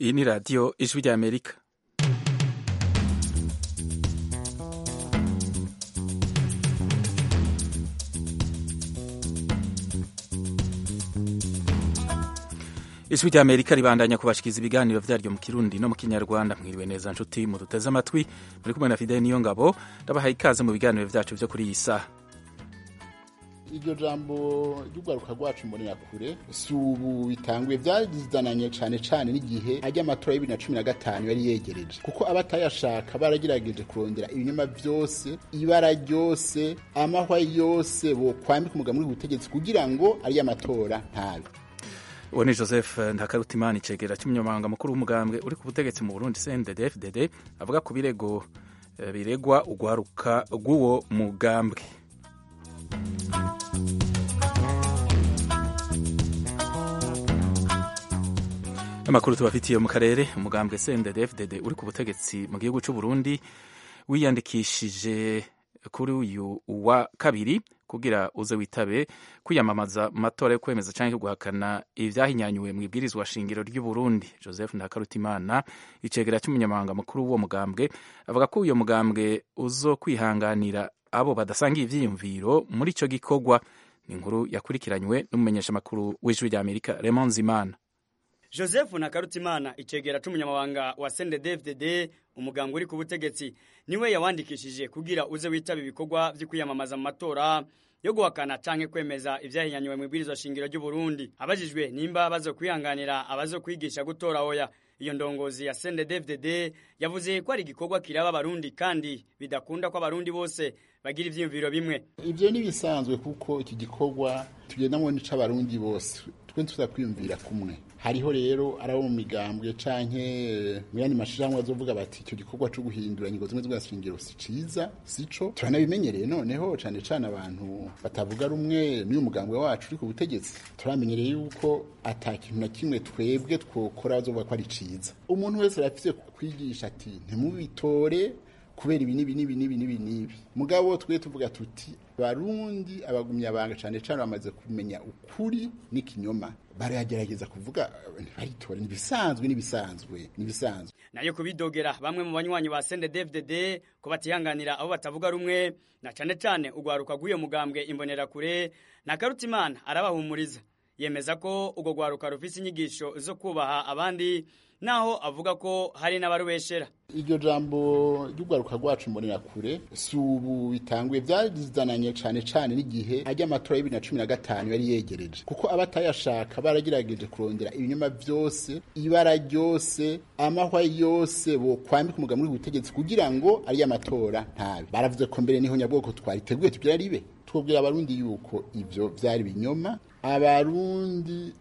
iyi ni radiyo ijwi ry'amerika ijwi ry'amerika ribandanya kubashikiriza ibiganiro vyaryo mu kirundi no mu kinyarwanda mwiriwe neza nshuti muduteze amatwi muri kumwe na fideli niyo ngabo ndabahaye ikaze mu biganiro vyacu vyo kuri iyi saha iryo jambo ry'urwaruka rwacu mbonera kure si ubu bitanguye byazananye cyane cyane n'igihe ajya amatora y'ibiri na cumi na gatanu yari yegereje kuko abatayashaka baragerageje kurondera ibinyoma byose ibara ryose amahwa yose bokwambika umugabo muri butegetsi kugira ngo ariyo amatora ntabe uwo ni joseph ntakarutimana icegera cy'umunyamabanga mukuru w'umugambwe uri ku butegetsi mu burundi cndd fdd avuga ku birego biregwa urwaruka rw'uwo mugambwe amakuru tubafitiye mu karere umugambwe cndd fdd uri ku butegetsi mu gihugu cy'u burundi wiyandikishije kuri uyu wa kabiri kugira uze witabe kwiyamamaza mu matora yo kwemeza cyangwa guhakana ibyahinyanyuwe mu ibwirizwa shingiro ry'u Burundi Joseph Ntakarutimana icegera cy'umunyamabanga mukuru w'uwo mugambwe avuga ko uyo mugambwe uzo kwihanganira abo badasangiye ivyiyumviro muri ico gikorwa ni inkuru yakurikiranywe n'umumenyeshamakuru w'ijwi rya Amerika Raymond Zimana Joseph Nakarutimana icegera c'umunyamabanga wa CNDD-FDD umuganga uri ku butegetsi niwe yawandikishije kugira uze witaba ibikorwa vyo kwiyamamaza mu matora yo guhakana canke kwemeza ivyahinyanywe mu ibwirizwa shingiro ry'u Burundi abajijwe nimba bazo kwihanganira abazo kwigisha gutora oya iyo ndongozi ya CNDD-FDD yavuze ko ari igikorwa kiraba abarundi kandi bidakunda ko abarundi bose bagira ivyiyumviro bimwe ivyo ni bisanzwe kuko iki gikorwa tugendamwo n'ic'abarundi bose twe tuza kwiyumvira kumwe hariho rero arabo mu migambwe canke mu yandi mashirahamwe azovuga bati icyo gikorwa co guhindura ingingo zimwe z'ubwashingiro si ciza sico turanabimenyereye noneho cane cane abantu batavuga rumwe n'uyu mugambwe wacu uri ku butegetsi turamenyereye yuko ata kintu na kimwe twebwe twokora bazovuga ko ari ciza umuntu wese arafise kwigisha ati ntimubitore kubera ibi nibi nibi nibi nibi nibi mugabo twe tuvuga tuti barundi abagumya abanga cane cane bamaze kumenya ukuri n'ikinyoma baragerageza kuvuga ntibaritora nibisanzwe nibisanzwe nibisanzwe nayo kubidogera bamwe mu banywanyi ba CNDD-FDD ko batihanganira abo batavuga rumwe na cane cane ugwaruka rw'uyo mugambwe imbonera kure na Karutimana arabahumuriza yemeza ko ugo gwaruka rufise inyigisho zo kubaha abandi naho avuga ko hari n'abarubeshera iryo jambo ry'urwaruka rwacu mbonera kure si ubu bitanguye byazananye cyane cyane n'igihe ajya amatora y'ibiri na cumi na gatanu yari yegereje kuko abatayashaka baragerageje kurondera ibinyoma byose ibara ryose amahwa yose bokwambika umugabo muri butegetsi kugira ngo ariyo amatora ntabe baravuze ko mbere niho nyabwoko twariteguye tugira ribe twabwira abarundi yuko ivyo vyari binyoma abarundi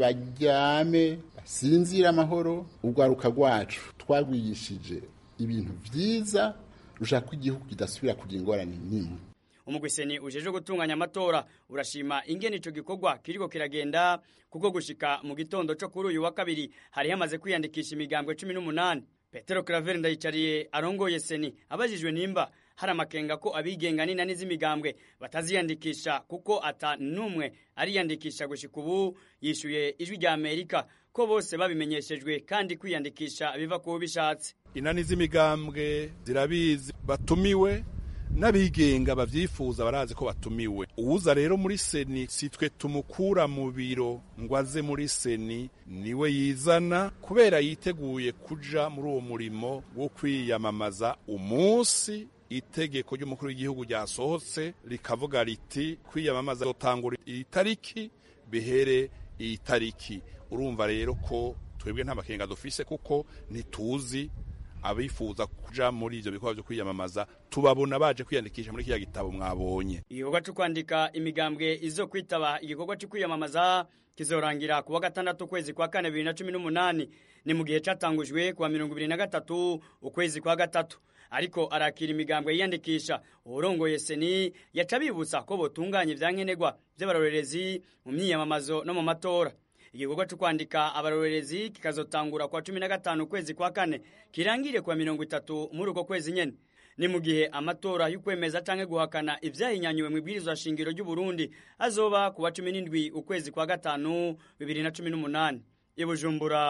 nibaryame sinzira amahoro urwaruka rwacu twagwigishije ibintu vyiza rushaka ko igihugu kidasubira kugira ingorane nimwe umugwiseni ujeje gutunganya amatora urashima ingene ico gikorwa kiriko kiragenda kuko gushika mu gitondo co kuri uyu wa kabiri hari hamaze kwiyandikisha imigambwe cumi n'umunani petero claver ndayicariye arongoye seni abajijwe nimba hari amakenga ko abigenga n'inani z'imigambwe bataziyandikisha kuko ata n'umwe ariyandikisha gushika ubu yishuye ijwi rya amerika ko bose babimenyeshejwe kandi kwiyandikisha biva ku bishatse inani z'imigambwe zirabizi batumiwe n'abigenga bavyifuza barazi ko batumiwe uwuza rero muri seni si twe tumukura mu biro ngo aze muri seni niwe yizana kubera yiteguye kuja muri uwo murimo wo kwiyamamaza umunsi itegeko ry'umukuru w'igihugu ryasohotse rikavuga riti kwiyamamaza zotangura iyi tariki bihere iyi tariki urumva rero ko twebwe nta makenga dufise kuko ntituzi abifuza kuja muri ivyo bikorwa vyo kwiyamamaza tubabona baje kwiyandikisha muri kiriya gitabo mwabonye igikorwa co kwandika imigambwe izo kwitaba igikorwa co kwiyamamaza kizorangira kuwa gatandatu ukwezi kwa kane bibiri na cumi n'umunani ni mu gihe catangujwe kuwa mirongo ibiri na gatatu ukwezi kwa gatatu ariko arakira imigambwe yiyandikisha uwurongoye seni yaca bibutsa ko botunganya ivyankenerwa vy'abarorerezi mu myiyamamazo no mu matora igikorwa cyo kwandika abarorerezi kikazotangura kwa cumi na gatanu ukwezi kwa kane kirangire kwa mirongo itatu muri uko kwezi nyene ni mu gihe amatora y'ukwemeza canke guhakana ivyahinyanyuwe mu ibwirizwa shingiro ry'u Burundi azoba kuwa cumi n'indwi ukwezi kwa gatanu bibiri na cumi n'umunani i Bujumbura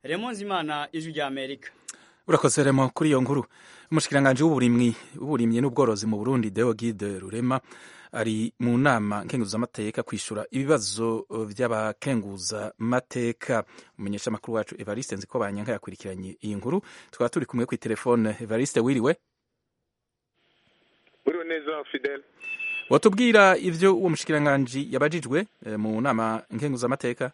Raymond Zimana ijwi rya Amerika urakoze remo kuri iyo nkuru umushikiranganji w'uburimyi w'uburimyi n'ubworozi mu Burundi Deogide Rurema ari mu nama nkenguzamateka kwishura ibibazo by'abakenguza mateka umumenyesha makuru wacu Evariste nziko banyanka yakurikiranye iyi nkuru tukaba turi kumwe ku telefone Evariste wiriwe uriwe neza Fidel watubwira ivyo uwo mushikiranganji yabajijwe mu nama nkenguzamateka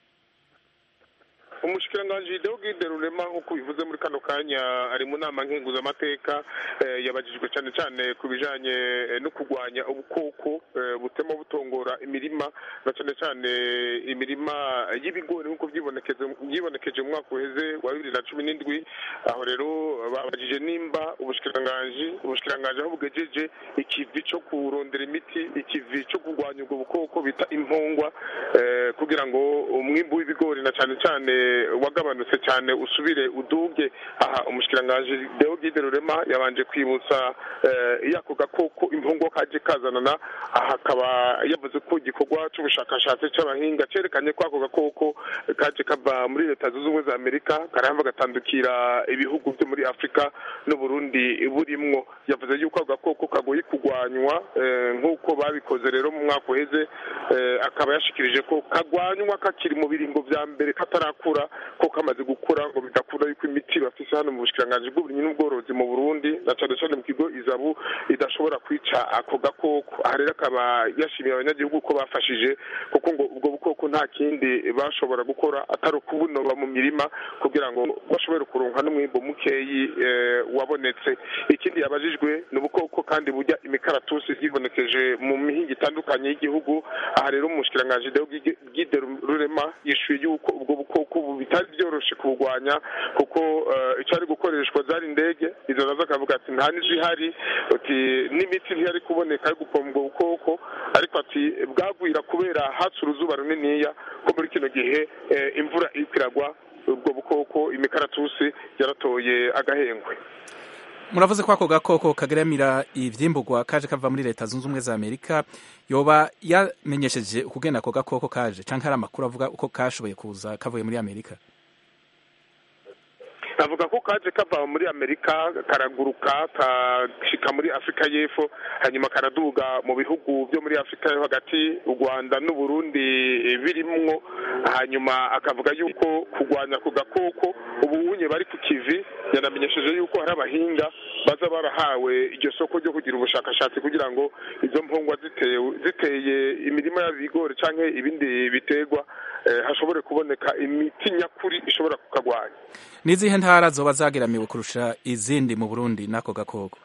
umushikiranganji Deogide Rurema nk'uko bivuze muri kano kanya ari mu nama nkenguzamateka yabajijwe cyane cyane ku bijanye no kurwanya ubukoko butema butongora imirima na cyane cyane imirima y'ibigori nk'uko byibonekeje mu mwaka uheze wa bibiri na cumi n'indwi aho rero babajije nimba ubushikiranganji ubushikiranganji aho bugejeje ikivi cyo kurondera imiti ikivi cyo kurwanya ubwo bukoko bita impongwa kugira ngo umwimbu w'ibigori na cyane cyane wagabanutse cyane usubire uduge aha umushikiranganji Deogide Rurema yabanje kwibutsa yako gakoko impongo kaje kazanana aha akaba yavuze ko igikorwa cy'ubushakashatsi cy'abahinga cyerekanye ko ako gakoko kaje kava muri leta zunze ubumwe za amerika karahava gatandukira ibihugu byo muri afurika n'uburundi burimwo yavuze yuko ako gakoko kagoye kurwanywa nk'uko babikoze rero mu mwaka uheze akaba yashikirije ko kagwanywa kakiri mu biringo vya mbere katarakura ko kamaze gukura ngo bidakura yuko imiti bafise hano mu bushikiranganji bw'uburimyi n'ubworozi mu burundi na cane cane mu kigo izabu idashobora kwica ako gakoko aha rero akaba yashimiye abanyagihugu ko bafashije kuko ngo ubwo bukoko nta kindi bashobora gukora atari ukubunoba mu mirima kugira ngo bashobore kuronka n'umwimbo mukeyi wabonetse ikindi yabajijwe ni ubukoko kandi burya imikaratusi byibonekeje mu mihinga itandukanye y'igihugu aha rero umushikiranganji Deogide Rurema yishuye yuko ubwo bukoko bitari byoroshe kuburwanya kuko icyari gukoreshwa zari indege izo nazo akavuga ati nta n'izihari ati n'imiti ntiyari kuboneka yo gupomba ubwo bukoko ariko ati bwagwira kubera hatse uruzuba runiniya ko muri kino gihe imvura iriko iragwa ubwo bukoko imikaratusi yaratoye agahengwe muravuze ko ako gakoko kageramira ivyimburwa kaje kava muri leta zunze ubumwe za amerika yoba yamenyesheje ukugena ako gakoko kaje canke hari amakuru avuga uko kashoboye kuza kavuye muri amerika avuga ko kaje kava muri amerika karaguruka kashika muri afurika y'epfo hanyuma karaduga mu bihugu byo muri afurika yo hagati u rwanda n'uburundi birimwo hanyuma akavuga yuko kurwanya ku gakoko ubunye bari ku kivi yanamenyesheje yuko hari abahinga baza barahawe iryo soko ryo kugira ubushakashatsi kugira ngo izo mpungwa ziteye imirima y'ibigori cyangwa ibindi biterwa hashobore kuboneka imiti nyakuri ishobora kukagwanya n'izihe ntara zoba zageramiwe kurusha izindi mu burundi n'ako gakoko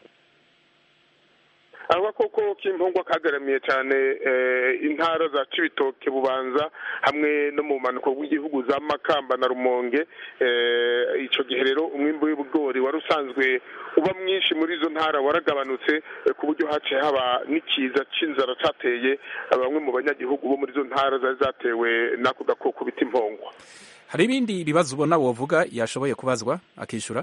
ako gakoko k'impungwa kagaramiye cyane intara za cibitoke bubanza hamwe no mu bumanuko bw'igihugu za makamba na rumonge icyo gihe rero umwimbi w'ibigori wari usanzwe uba mwinshi muri izo ntara waragabanutse ku buryo haciye haba n'ikiza cy'inzara cyateye bamwe mu banyagihugu bo muri izo ntara zari zatewe n'ako gakoko bita impongwa hari ibindi bibazo ubona wovuga yashoboye kubazwa akishyura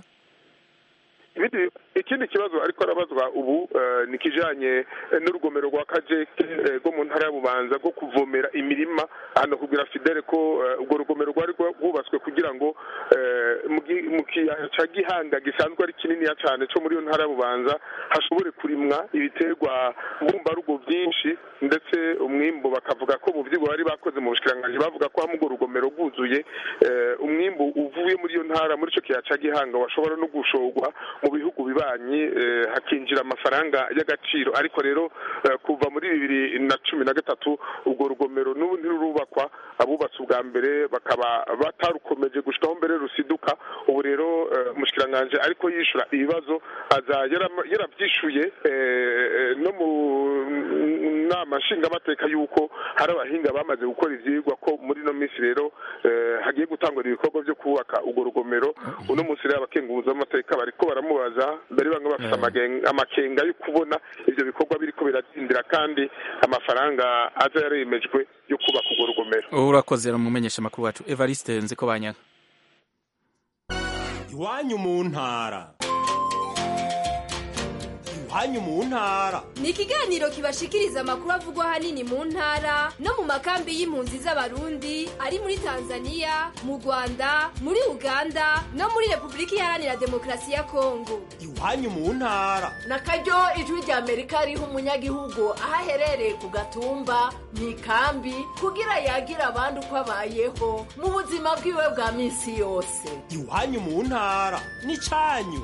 ikindi kibazo ariko arabazwa ubu ni kijanye n'urugomero rwa kajeke rwo mu ntara y'ububanza rwo kuvomera imirima hano kugira fidele ko urwo rugomero rwari rwubatswe kugira ngo mu kiyaya ca gihanga gisanzwe ari kininiya cyane cyo muri iyo ntara y'ububanza hashobore kurimwa ibiterwa mbumbarugo byinshi ndetse umwimbu bakavuga ko mu vyigwa bari bakoze mu bushikiranganji bavuga ko hamwe urwo rugomero rwuzuye umwimbu uvuye muri iyo ntara muri ico kiyaya ca gihanga washobora no gushorwa mu bihugu bibanyi hakinjira amafaranga y'agaciro ariko rero kuva muri bibiri na cumi na gatatu urwo rugomero n'ubu ntirurubakwa abubatse ubwa mbere bakaba batarukomeje gushikaho mbere rusiduka ubu rero umushikiranganji ariko yishura ibibazo aza yarabyishuye no mu nama nshingamateka y'uko hari abahinga bamaze gukora ivyigwa ko muri ino minsi rero hagiye gutangura ibikorwa byo kubaka urwo rugomero uno munsi rero abakenguza amateka bariko baramubaza mbere bamwe bafite amakenga yo kubona ivyo bikorwa biriko biradindira kandi amafaranga aza yaremejwe yo kubaka urwo rugomero urakoze mumenyesha amakuru wacu evariste nziko banyaga iwanyu mu ntara iwanyu mu ntara ni ikiganiro kibashikiriza amakuru avugwa ahanini mu ntara no mu makambi y'impunzi z'abarundi ari muri tanzania mu rwanda muri uganda no muri repubulika iharanira demokarasi ya kongo iwanyu mu ntara na karyo ijwi rya amerika riha umunyagihugu aho aherereye ku gatumba mu ikambi kugira yagira abandi uko abayeho mu buzima bwiwe bwa minsi yose iwanyu mu ntara n'icyanyu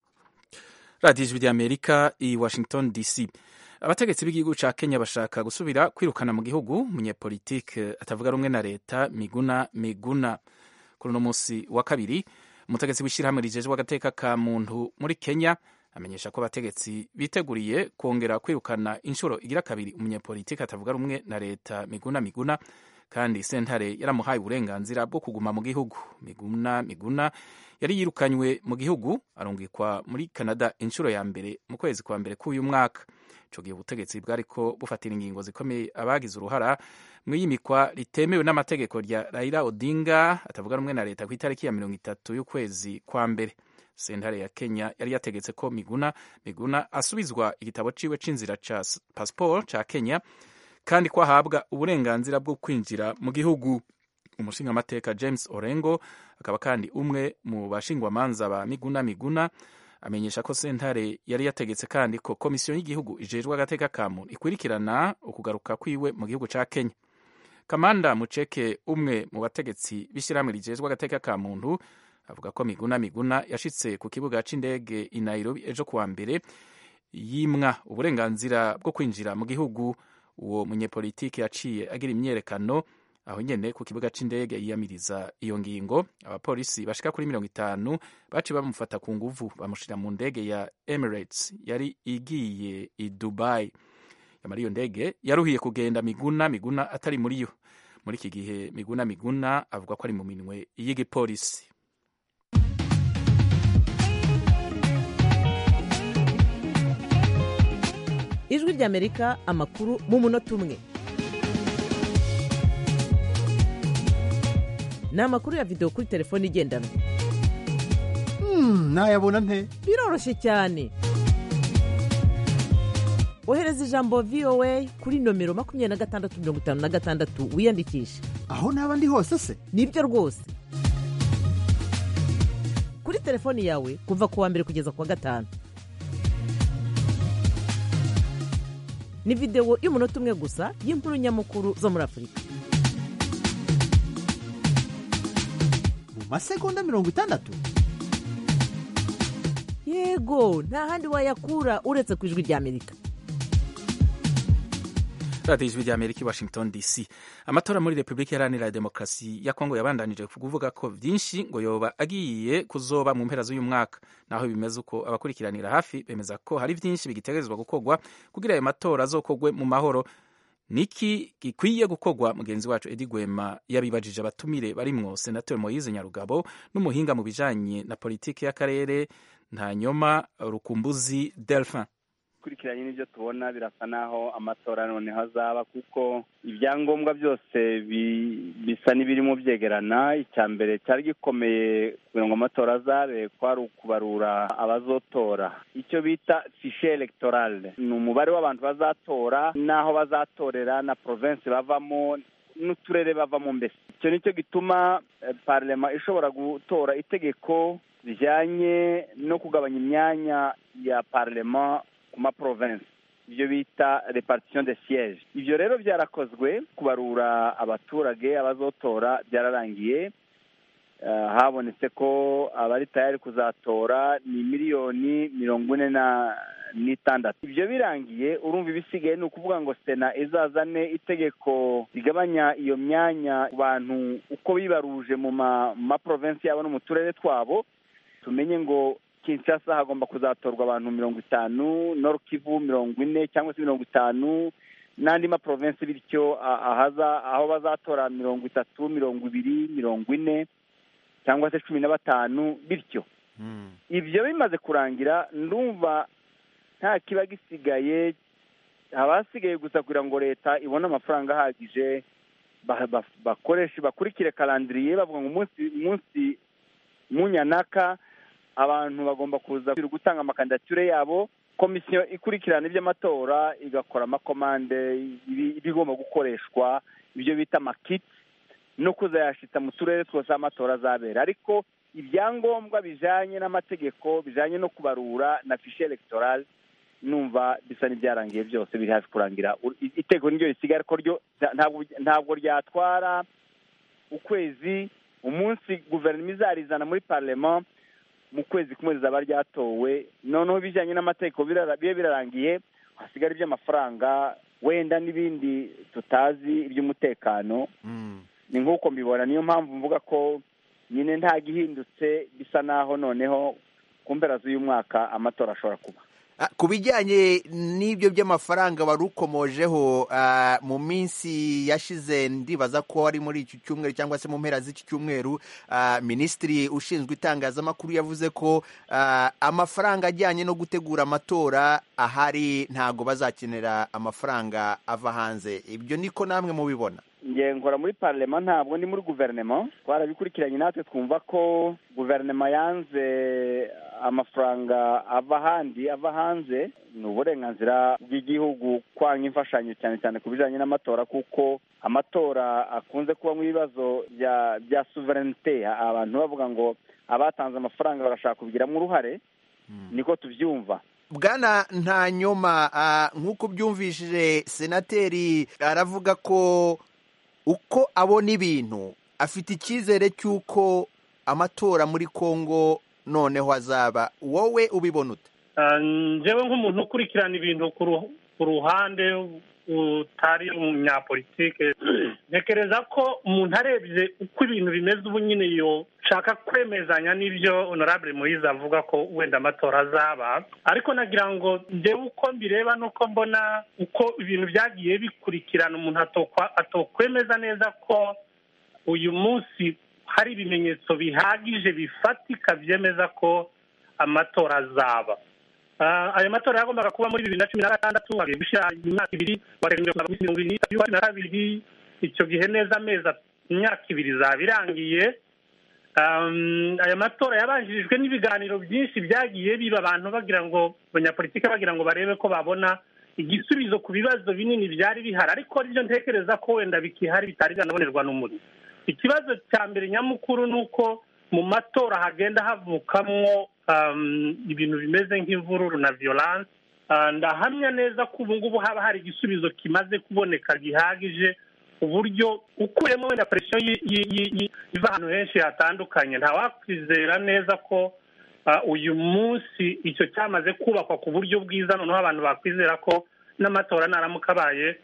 radiyo ijwi ry'amerika i washington dc abategetsi b'igihugu cya kenya bashaka gusubira kwirukana mu gihugu umunyepolitike atavuga rumwe na leta miguna miguna kuri uno munsi wa kabiri umutegetsi w'ishyirahamwe rijejwe agateka ka muntu muri kenya amenyesha ko abategetsi biteguriye kongera kwirukana inshuro igira kabiri umunyepolitike atavuga rumwe na leta miguna miguna kandi sentare yaramuhaye uburenganzira bwo kuguma mu gihugu miguna miguna yari yirukanywe mu gihugu arungikwa muri canada inshuro ya mbere mu kwezi kwa mbere k'uyu mwaka ico gihe ubutegetsi bwariko bufatira ingingo zikomeye abagize uruhara mu iyimikwa ritemewe n'amategeko rya raila odinga atavuga rumwe na leta ku itariki ya mirongo itatu y'ukwezi kwa mbere sentare ya kenya yari yategetse ko miguna miguna asubizwa igitabo ciwe c'inzira ca pasiporo ca kenya kandi ko ahabwa uburenganzira bwo kwinjira mu gihugu umushingamateka james orengo akaba kandi umwe mu bashingwamanza ba miguna miguna amenyesha ko sentare yari yategetse kandi ko komisiyo y'igihugu ijejwe agateka ka muntu ikurikirana ukugaruka kwiwe mu gihugu ca kenya kamanda muceke umwe mu bategetsi b'ishyirahamwe rijejwe agateka ka muntu avuga ko miguna miguna yashitse ku kibuga c'indege i nairobi ejo kuwa mbere yimwa uburenganzira bwo kwinjira mu gihugu uwo munyepolitiki yaciye agira imyerekano aho nyene ku kibuga c'indege yiyamiriza iyo ngingo abapolisi bashika kuri mirongo itanu baciye bamufata ku nguvu bamushira mu ndege ya emirates yari igiye i dubai yamara iyo ndege yaruhiye kugenda miguna miguna atari muri yo muri iki gihe miguna miguna avuga ko ari mu minwe y'igipolisi ijwi ry'amerika amakuru mu munota umwe ni amakuru ya videwo kuri telefone igendanwa nayabona nte biroroshye cyane ohereza ijambo voa kuri nomero makumyabiri na gatandatu mirongo itanu na gatandatu wiyandikishe aho naba ndi hose se nibyo rwose kuri telefoni yawe kuva ku wa mbere kugeza ku wa gatanu ni videwo y'umunota umwe gusa y'inkuru nyamukuru zo muri afurika mu masegonda mirongo itandatu yego nta handi wayakura uretse ku ijwi ry'amerika radiyo ijwi ry'amerika i washington dc amatora muri repubulika iharanira demokarasi ya kongo yabandanije kuvuga ko byinshi ngo yoba agiye kuzoba mu mpera z'uyu mwaka naho bimeze uko abakurikiranira hafi bemeza ko hari byinshi bigitegerezwa gukorwa kugira ayo matora azokogwe mu mahoro niki gikwiye gukorwa mugenzi wacu edi gwema yabibajije abatumire barimwo senateri moyize nyarugabo n'umuhinga mu bijanye na politiki y'akarere ntanyoma rukumbuzi delphin bikurikiranye n'ibyo tubona birasa naho amatora noneho azaba kuko ibyangombwa byose bisa n'ibirimo byegerana icya mbere cyari gikomeye kugira ngo amatora azabe kwari ukubarura abazotora icyo bita fishe elegtorale ni umubare w'abantu bazatora n'aho bazatorera na provinsi bavamo n'uturere bavamo mbese icyo nicyo gituma parlema ishobora gutora itegeko rijyanye no kugabanya imyanya ya parlema ku maprovensi ibyo bita repartition de siège ibyo rero byarakozwe kubarura abaturage abazotora byararangiye habonetse ko abari tayari kuzatora ni miliyoni mirongo ine na n'itandatu ibyo birangiye urumva ibisigaye ni ukuvuga ngo sena izazane itegeko rigabanya iyo myanya ku bantu uko bibaruje mu maprovensi yabo no mu turere twabo tumenye ngo kinshasa hagomba kuzatorwa abantu mirongo itanu nord kivu mirongo ine cyangwa se mirongo itanu n'andi maprovensi bityo ahaza aho bazatora mirongo itatu mirongo ibiri mirongo ine cyangwa se cumi na batanu bityo ibyo bimaze kurangira ndumva nta kiba gisigaye haba hasigaye gusa kugira ngo leta ibone amafaranga ahagije bakoreshe bakurikire karandiriye bavuga ngo umunsi umunsi munyanaka abantu bagomba kuza gutanga amakandidature yabo komisiyo ikurikirana iby'amatora igakora amakomande ibi- ibigomba gukoreshwa ibyo bita amakiti no kuzayashita mu turere twose aho amatora azabera ariko ibyangombwa bijanye n'amategeko bijanye no kubarura na fishe electorale numva bisa n'ibyarangiye byose biri hafi kurangira U- i- iteko niryo risigaye ariko ryo nta- ntabwo ntabwo ryatwara ukwezi umunsi guverinoma izarizana muri parlement mu kwezi kumwe rizaba ryatowe noneho ibijyanye n'amategeko birara- bibe birarangiye hasigara iby'amafaranga wenda n'ibindi tutazi iby'umutekano ni nk'uko mbibona niyo mpamvu mvuga ko nyine nta gihindutse bisa naho noneho ku mpera z'uyu mwaka amatora ashobora kuba Ah, ku bijyanye n'ibyo by'amafaranga wari ukomojeho ah, mu minsi yashize ndibaza ko ari muri iki cyumweru cyangwa se mu mpera z'iki cyumweru ah, minisitiri ushinzwe itangazamakuru yavuze ko ah, amafaranga ajyanye no gutegura amatora ahari ntago bazakenera amafaranga ava hanze ibyo niko namwe mubibona nge nkora muri parlement ntabwo ndi muri guverinoma twarabikurikiranye natwe twumva ko guverinoma yanze amafaranga ava ahandi ava hanze ni uburenganzira bw'igihugu kwanga imfashanyo cyane cyane ku bijyanye n'amatora kuko amatora akunze kubamo ibibazo bya bya suverenite abantu bavuga ngo abatanze amafaranga barashaka kubigiramo uruhare niko tubyumva bwana ntanyoma ah, nk'uko ubyumvishije senateri aravuga ko uko abona ibintu afite icyizere cy'uko amatora muri kongo noneho azaba wowe ubibona ute Ah, njyewe nk'umuntu ukurikirana ibintu ku ru- ku ruhande utari umunyapolitike ntekereza ko umuntu arebye uko ibintu bimeze ubu nyine yo shaka kwemezanya n'ibyo honorable moise avuga ko wenda amatora azaba ariko nagira ngo njyewe uko mbireba nuko mbona uko ibintu byagiye bikurikirana umuntu atokwa- atokwemeza neza ko uyu munsi hari ibimenyetso bihagije bifatika byemeza ko amatora azaba Ah, ayo matora yagombaga kuba muri bibiri na cumi na gatandatu agiye gushyira imyaka ibiri warengeje kugeza muri mirongo irindwi n'itatu y'ukwa cumi na kabiri icyo gihe neza amezi at- imyaka ibiri izaba irangiye Um, aya matora yabanjirijwe n'ibiganiro byinshi byagiye biba abantu bagira ngo abanyapolitike bagira ngo barebe ko babona igisubizo ku bibazo binini byari bihari ariko ibyo ntekereza ko wenda bikihari bitari byanabonerwa n'umuriro ikibazo cya mbere nyamukuru ni uko mu matora hagenda havukamwo um, ibintu bimeze nk'imvururu na violence Ah, ndahamya neza ko ubu ngubu haba hari igisubizo kimaze kuboneka gihagije uburyo ukuyemo wenda presiyo yi- yi- yi- yi- iva ahantu henshi hatandukanye ntawakwizera neza ko ah, uyu munsi icyo cyamaze kubakwa ku buryo bwiza noneho abantu bakwizera ko n'amatora naramuka abaye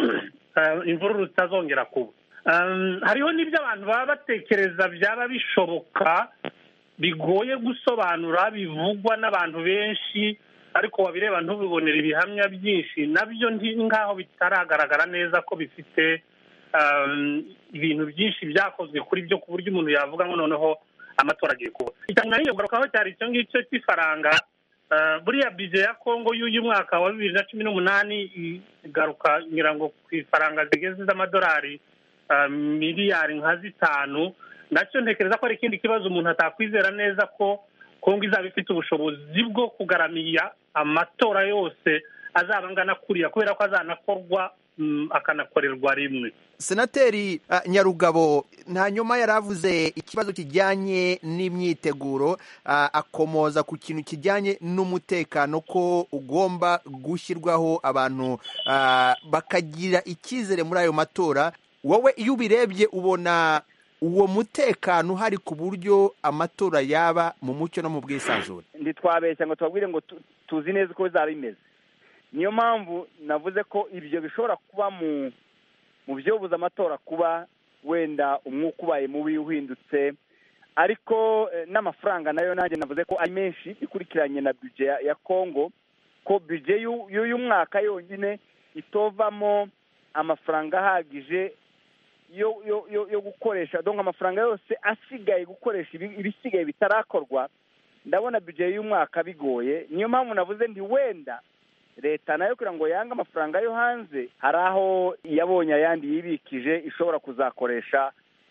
ah, imvururu zitazongera kuba Um, hariho n'ibyo abantu baba batekereza byaba bishoboka bigoye gusobanura bivugwa n'abantu benshi ariko wabireba ntubibonere ibihamya byinshi nabyo nti- nk'aho bitaragaragara neza ko bifite um, ibintu byinshi byakozwe kuri byo ku buryo umuntu yavuga ngo noneho amatora agiye kuba icya nyuma n'iyo kugarukaho cyari icyo ngicyo cy'ifaranga Uh, buriya bije ya kongo y'uyu mwaka wa bibiri na cumi n'umunani igaruka ngira ngo ku ifaranga zigeze z'amadolari uh, miliyari nka zitanu nacyo ntekereza ko ari ikindi kibazo umuntu atakwizera neza ko kongo izaba ifite ubushobozi bwo kugaramiya amatora yose azaba angana kuriya kubera ko azanakorwa mm, akanakorerwa rimwe senateri ah, nyarugabo nta nyuma yari avuze ikibazo kijyanye n'imyiteguro ah, akomoza ku kintu kijyanye n'umutekano ko ugomba gushyirwaho abantu ah, bakagira icyizere muri ayo matora wowe iyo ubirebye ubona uwo mutekano uhari ku buryo amatora yaba mu mucyo no mu bwisanzure ntitwabeshya ngo tubabwire ngo tu- tuzi neza uko bizaba bimeze niyo mpamvu navuze ko ibyo bishobora kuba mu mu byobuza amatora kuba wenda umwuka ubaye mubi uhindutse ariko eh, n'amafaranga nayo nanjye navuze ko ari menshi ikurikiranye na bije ya, ya kongo ko bije y'u- y'uyu mwaka yonyine itovamo amafaranga ahagije yo yo yo yo gukoresha donc amafaranga yose asigaye gukoresha ibi- ibisigaye bitarakorwa ndabona bije y'umwaka bigoye niyo mpamvu navuze ndi wenda leta nayo kugira ngo yange amafaranga yo hanze hari aho yabonye ayandi yibikije ishobora kuzakoresha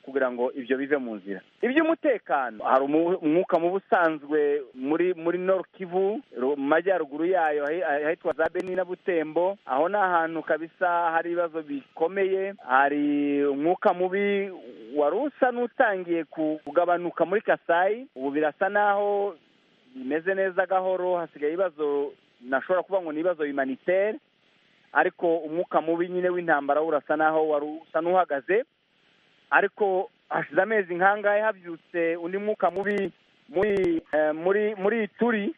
kugira ngo ibyo bive mu nzira iby'umutekano hari umu- umwuka mubi usanzwe muri muri Nord Kivu ru- mu majyaruguru yayo ahi- ahitwa za Beni na Butembo aho ni ahantu kabisa hari ibibazo bikomeye hari umwuka mubi wari usa n'utangiye ku- kugabanuka muri Kasai ubu birasa naho bimeze neza gahoro hasigaye ibibazo nashobora kuvuga ngo ni ibibazo humanitaire ariko umwuka mubi nyine w'intambara wo urasa naho wari usa n'uhagaze ariko hashize amezi nk'angahe habyutse undi mwuka mubi muri eh, muri muri turi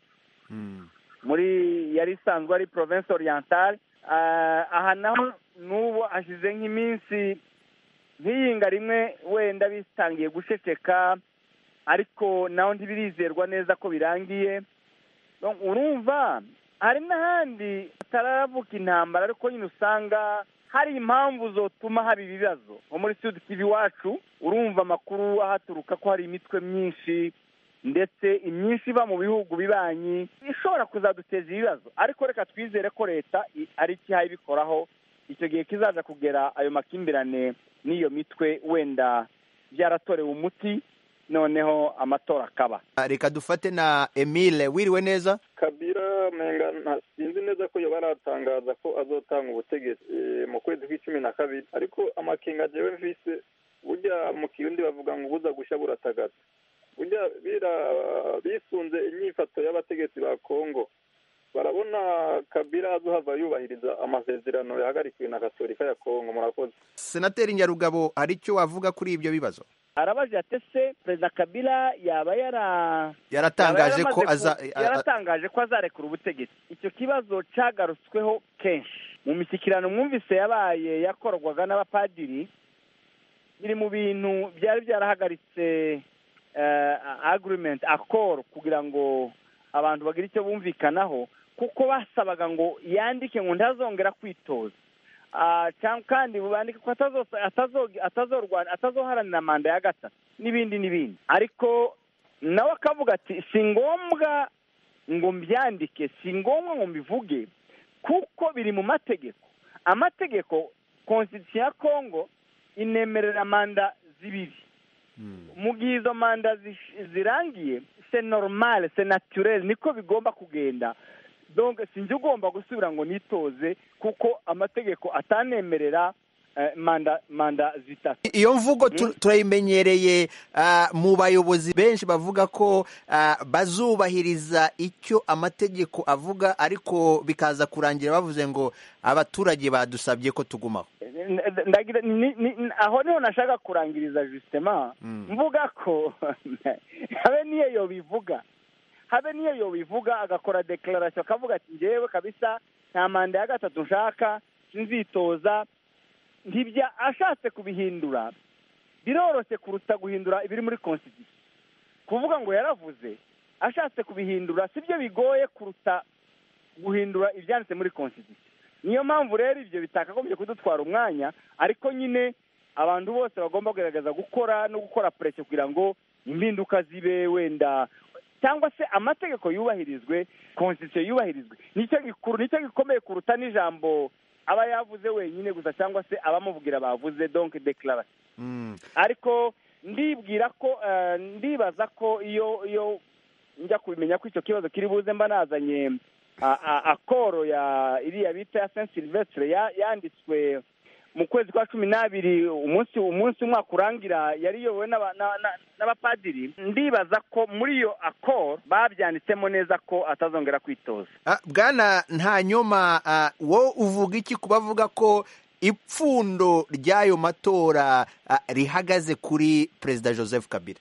muri yari isanzwe ari province orientale Ah, aha naho n'ubu hashize nk'iminsi nk'iyinga rimwe wenda bitangiye guceceka ariko naho ntibirizerwa neza ko birangiye Donc, urumva hari n'ahandi hataravuka intambara ariko nyine usanga hari impamvu zotuma haba ibibazo nko muri sud kivu iwacu urumva amakuru ahaturuka ko hari imitwe myinshi ndetse imyinshi iba mu bihugu bibanyi ishobora kuzaduteza ibibazo ariko reka twizere ko leta i- ari ikihaye ibikoraho icyo gihe kizaza kugera ayo makimbirane n'iyo mitwe wenda byaratorewe umuti noneho amatora akaba Ah, reka dufate na emile wiriwe neza kabira menga nta- sinzi neza ko yoba aratangaza ko azotanga ubutegetsi eh, mu kwezi kw'icumi na kabiri ariko amakenga jewe mvise burya mu kirundi bavuga ngo ubuza gushya buratagata burya bira bisunze inyifato y'abategetsi ba kongo barabona kabira azohava yubahiriza amasezerano yahagarikiwe na katolika ya kongo murakoze senateri nyarugabo hari icyo wavuga kuri ibyo bibazo arabaje ati ese perezida kabila yaba yara Yaratangaje yaba ko yaramaze aza- ku- yaratangaje ko azarekura ubutegetsi icyo kibazo cyagarutsweho kenshi mu mishyikirano mwumvise yabaye yakorwaga n'abapadiri biri mu bintu byari byarahagaritse eh, agreement accord kugira ngo abantu bagire icyo bumvikanaho kuko basabaga ngo yandike ngo ntazongera kwitoza Ah, cyangwa kandi bandike ko atazo- atazo- atazorwana atazoharanira manda ya gatatu n'ibindi n'ibindi ariko nawe akavuga ati si ngombwa ngo mbyandike si ngombwa ngo mbivuge kuko biri mu mategeko amategeko konstitusiyo ya kongo inemerera manda zibiri mu gihe izo manda zish- zirangiye se normal se naturel niko bigomba kugenda donc sinjye ugomba gusubira ngo nitoze kuko amategeko atanemerera eh, manda manda zitatu iyo mvugo tu- turayimenyereye ah, mu bayobozi benshi bavuga ko ah, bazubahiriza icyo amategeko avuga ariko bikaza kurangira bavuze ngo abaturage badusabye ko tugumaho ndagira ni- ni- ni- aho niho nashaka kurangiriza justement mvuga ko habe niyo yobivuga habe niyo yobivuga agakora declaration akavuga ati njyewe kabisa nta manda ya gatatu nshaka sinzitoza ntibya ashatse kubihindura biroroshye kuruta guhindura ibiri muri constitution kuvuga ngo yaravuze ashatse kubihindura sibyo bigoye kuruta guhindura ibyanditse muri constitution niyo mpamvu rero ibyo bitakagombye kudutwara umwanya ariko nyine abantu bose bagomba kugerageza gukora no gukora pressure kugira ngo impinduka zibe wenda cyangwa se amategeko yubahirizwe constitution yubahirizwe nicyo gikuru nicyo gikomeye kuruta n'ijambo aba yavuze wenyine gusa cyangwa se abamuvugira bavuze donc declaration ariko ndibwira ko eh, ndibaza ko iyo iyo njya kubimenya ko icyo kibazo kiri buze mba nazanye a- a- akoro ya iriya bita ya saint silvestre ya- yanditswe mu kwezi kwa cumi n'abiri umunsi umunsi umwaka urangira yari iyobowe n'aba- na- na- n'abapadiri ndibaza ko muri iyo akoro babyanditsemo neza ko atazongera kwitoza Ah, bwana ntanyoma ah, wowe uvuga iki ku bavuga ko ipfundo ry'ayo matora ah, rihagaze kuri perezida joseph kabila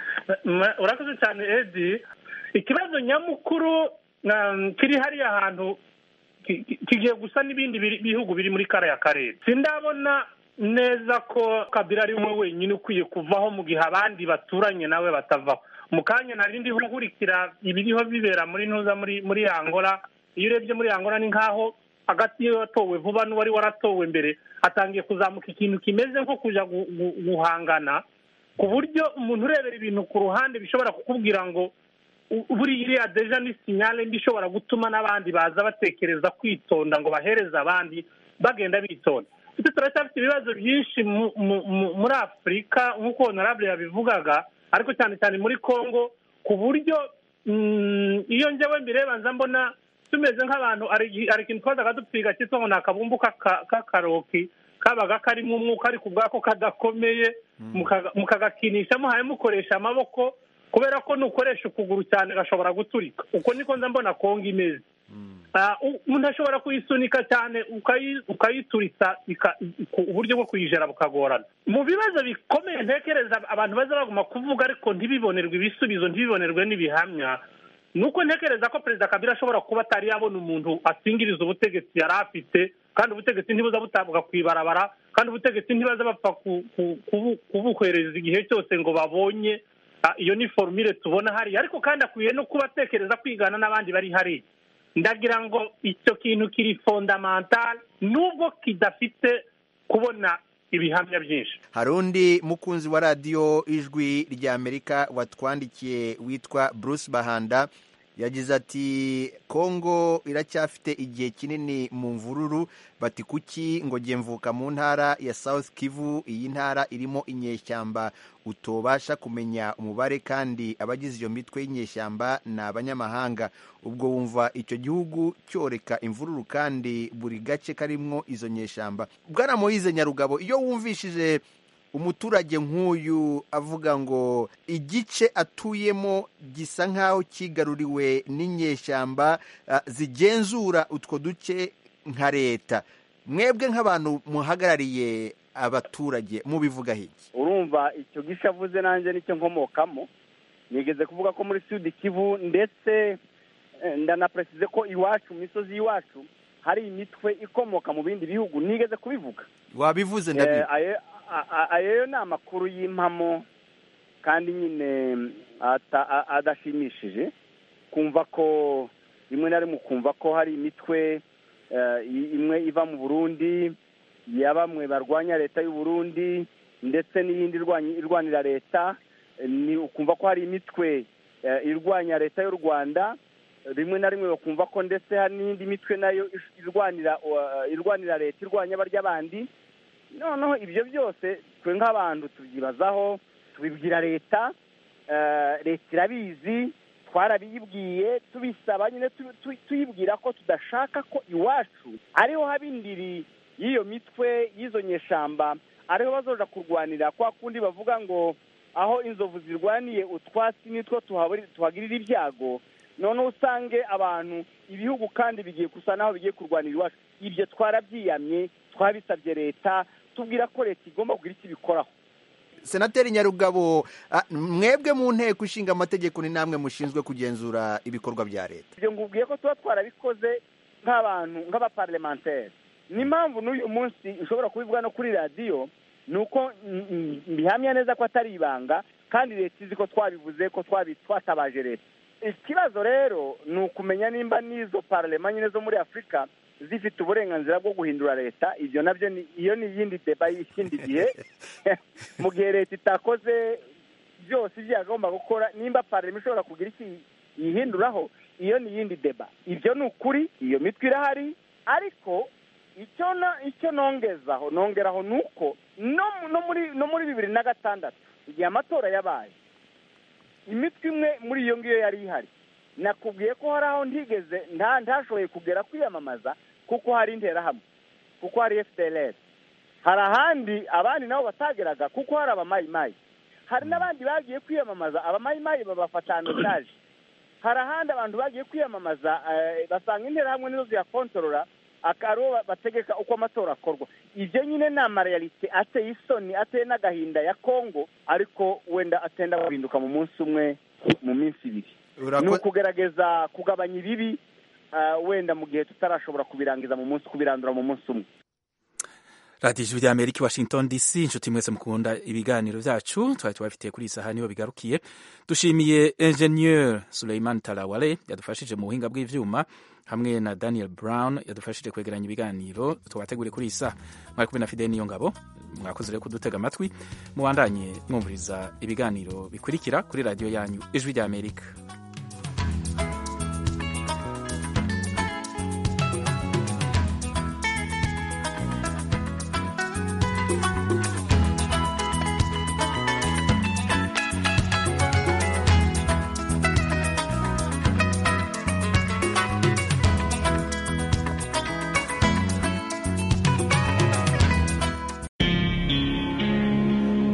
Ma- urakoze cyane edi ikibazo nyamukuru um, kiri hariya hantu ki- ki- kigiye gusa n'ibindi biri- bihugu biri muri kariya karere sindabona neza ko kabila ari we wenyine ukwiye kuvaho mu gihe abandi baturanye nawe batavaho mu kanya nari ndiho nkurikira ibiriho bibera muri ntuza muri muri angola iyo urebye muri angola ni nk'aho hagati y'iyo watowe vuba n'uwari waratowe mbere hatangiye kuzamuka ikintu kimeze nko kujya gu- gu- guhangana ku buryo umuntu urebera ibintu ku ruhande bishobora kukubwira ngo u- buriya iriya deja ni sinyale mbi ishobora gutuma n'abandi baza batekereza kwitonda ngo bahereze abandi bagenda bitonda twe turacyafite ibibazo byinshi mu- mu- mu- muri afurika nk'uko honorable yabivugaga ariko cyane cyane muri congo ku buryo mm, iyo njyewe mbireba nza mbona tumeze nk'abantu hari igihe- hari ikintu twazaga dupfiga cyitwa ngo ni akabumbu k'aka- k'akaroki kabaga karimo umwuka ariko ubwako kadakomeye mukaga- mukagakinisha muhaye mukoresha amaboko kubera ko nukoresha ukuguru cyane gashobora guturika uko niko nza mbona kongo imeze Ah, u- umuntu ashobora kuyisunika cyane ukayi- ukayituritsa ika- ku- uburyo bwo kuyijera bukagorana mu bibazo bikomeye ntekereza abantu baza baguma kuvuga ariko ntibibonerwe ibisubizo ntibibonerwe n'ibihamya ni uko ntekereza ko perezida kabila ashobora kuba atari yabona umuntu asingiriza ubutegetsi yari afite kandi ubutegetsi ntibuza butabwa ku ibarabara kandi ubutegetsi ntibaza bapfa ku- ku- kubu- kubuhereza igihe cyose ngo babonye Ah, iyo ni forumire tubona hariya ariko kandi akwiye no kuba atekereza kwigana n'abandi bari hariya ndagira ngo icyo kintu kiri fondamental nubwo kidafite kubona ibihamya byinshi hari undi mukunzi wa radiyo ijwi ry'amerika watwandikiye witwa bruce bahanda yagize ati kongo iracyafite igihe kinini mu mvururu bati kuki ngo jye mvuka mu ntara ya south kivu iyi ntara irimo inyeshyamba utobasha kumenya umubare kandi abagize iyo mitwe y'inyeshyamba ni abanyamahanga ubwo wumva icyo gihugu cyoreka imvururu kandi buri gace karimwo izo nyeshyamba bwana moyize nyarugabo iyo wumvishije umuturage nk'uyu avuga ngo igice atuyemo gisa nk'aho kigaruriwe n'inyeshyamba ah, zigenzura utwo duce nka leta mwebwe nk'abantu muhagarariye abaturage mubivugaho iki urumva icyo gisha avuze nanjye nicyo nkomokamo nigeze kuvuga ko muri sud kivu ndetse eh, ndanaperesize ko iwacu mu misozi y'iwacu hari imitwe ikomoka mu bindi bihugu nigeze kubivuga wabivuze Eh, ndabizi ayo a- a- ayo ni amakuru y'impamo kandi nyine ata- a- adashimishije kumva ko rimwe na rimwe ukumva ko hari imitwe eh, i- imwe iva mu burundi ya bamwe barwanya leta y'u Burundi ndetse n'iyindi irwanya- irwanira leta Eh, ni ukumva ko hari imitwe eh, irwanya leta y'u rwanda rimwe na rimwe bakumva ko ndetse hari n'indi mitwe nayo ish- irwanira uh, irwanira leta irwanya barya bandi noneho ibyo byose twe nk'abantu tubyibazaho tubibwira leta eh, leta irabizi twarabiyibwiye tubisaba nyine tu- tu- tuyibwira ko tudashaka ko iwacu ariho haba indiri y'iyo mitwe y'izo nyeshamba ariho bazoja kurwanira kwa kundi bavuga ngo aho inzovu zirwaniye utwatsi nitwo tuhaburi- tuhagirira ibyago noneho usange abantu ibihugu kandi bigiye gusa naho bigiye kurwanira iwacu ibyo twarabyiyamye twabisabye leta tubwira ko leta igomba kugira icyo ibikoraho senateri nyarugabo ah, mwebwe mu nteko ishinga amategeko ni namwe mushinzwe kugenzura ibikorwa bya leta ibyo ngubwiye ko tuba twarabikoze nk'abantu nk'abaparlementaire n'impamvu n'uyu munsi ushobora kubivuga no kuri radiyo ni uko mm, mm, mbihamya neza ko atari ibanga kandi leta izi ko twabivuze ko twabi- twatabaje leta ikibazo rero ni ukumenya nimba n'izo parlema nyine zo muri afurika zifite uburenganzira bwo guhindura leta ibyo nabyo ni iyo ni iyindi deba y'ikindi gihe mu gihe leta itakoze byose ibyo yagomba gukora nimba parlema ishobora kugira iki yihinduraho iyo ni iyindi deba ibyo ni ukuri iyo mitwe irahari ariko icyo na icyo nongezaho nongeraho ni uko no no muri no muri bibiri na gatandatu igihe amatora yabaye imitwe imwe muri iyo ngiyo yari ihari nakubwiye ko hari aho ntigeze nta ntashoboye kugera kwiyamamaza kuko hari interahamwe kuko hari fdlr hari ahandi abandi nabo batageraga kuko hari abamayimayi hari n'abandi bagiye kwiyamamaza abamayimayi babafata anotaje hari ahandi abantu bagiye kwiyamamaza eh, basanga interahamwe nizo ziyakontorora akaba bategeka uko amatora akorwa ibyo nyine ni amareyalite ateye isoni ateye n'agahinda ya kongo ariko wenda atenda guhinduka mu munsi umwe mu minsi ibiri ni ukugerageza kugabanya ibibi ah, wenda mu gihe tutarashobora kubirangiza mu munsi kubirandura mu munsi umwe radiyo ijwi rya amerika i washington dc inshuti mwese mukunda ibiganiro byacu twari tubafitiye kuri iyi saha niho bigarukiye dushimiye enjeniyeri suleiman tarawale yadufashije mu buhinga bw'ibyuma hamwe na daniel brown yadufashije kwegeranya ibiganiro tubategure kuri iyi saha mwari kumwe na fide niyo ngabo mwakoze rero kudutega amatwi mubandanye mwumviriza ibiganiro bikurikira kuri radiyo yanyu ijwi rya amerika